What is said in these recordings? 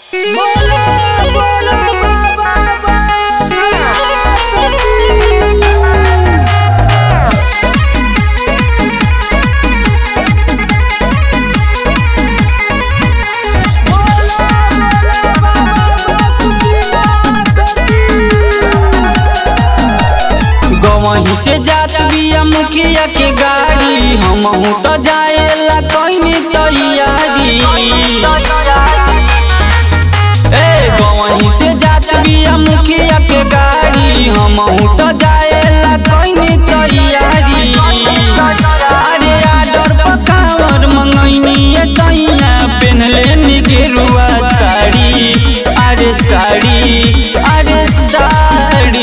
गवही से जात बिया मुखिया के गाड़ी हमहू तो जाएला कइनी तैयारी ए गवही से जात बिया मुखिया के गाड़ी हमहू तो जाएला कइनी तैयारी अरे आडर पकावर मंगैनी सैया पेनले नी गेरुआ साड़ी अरे साड़ी अरे साड़ी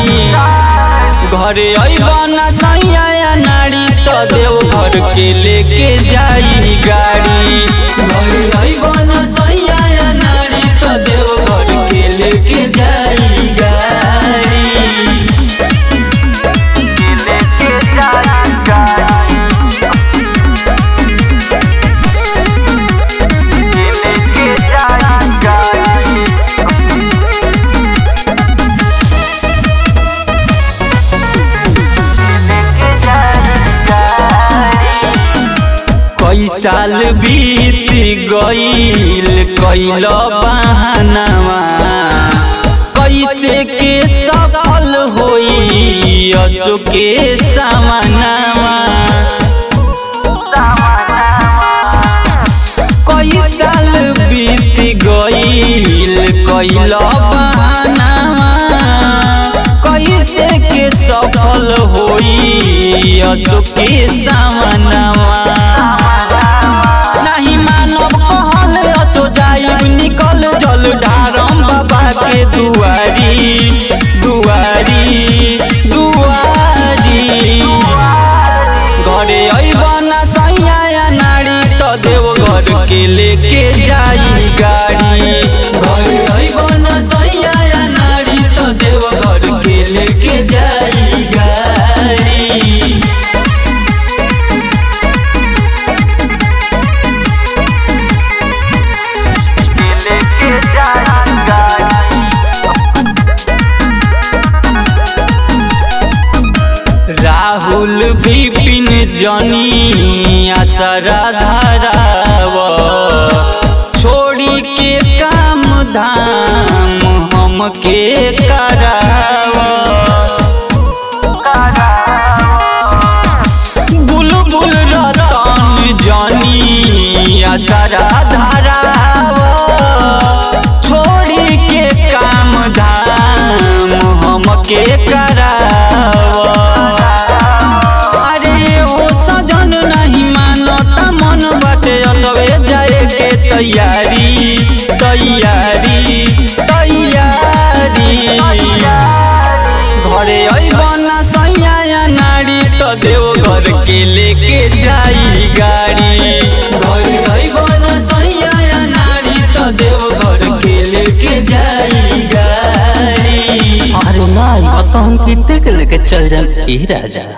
घरे अइबना सैया नारी तो देव घर के लेके जाई गाड़ी घरे अइबना सैया नारी तो देव घर के लेके जाई गाड़ी कई साल बीत गईल कैल बहानावा कैसे के सफल होई असो के सामनावा कई साल बीत गईल कैल बहानावा कैसे के सफल होई असो के सामनावा नहीं मानव कहल असो जाइब निकल जल ढारम बाबा के दुआरी दुआरी दुआरी घरे अइबना सैया नारी तो देव घर के लेके जाई गाड़ी घरे अइबना सैया नारी तो देव घर के लेके जाई गाड़ी राहुल विपिन जनी आसरा धाराव छोड़ी के काम धाम हम के कराव बुलबुल रतन जनी आसरा धाराव छोड़ी के काम धाम हम के कराव अरे ओ सजन नहीं मानता मन बाटे असवे जाए के तैयारी तैयारी तैयारी घरे अइबना सैया नारी तो देव घर के लेके जाई गाड़ी घरे अइबना सैया नारी तो देव घर के लेके जाई गाड़ी अरे नाई बताहन कितने के लेके चल जान ए राजा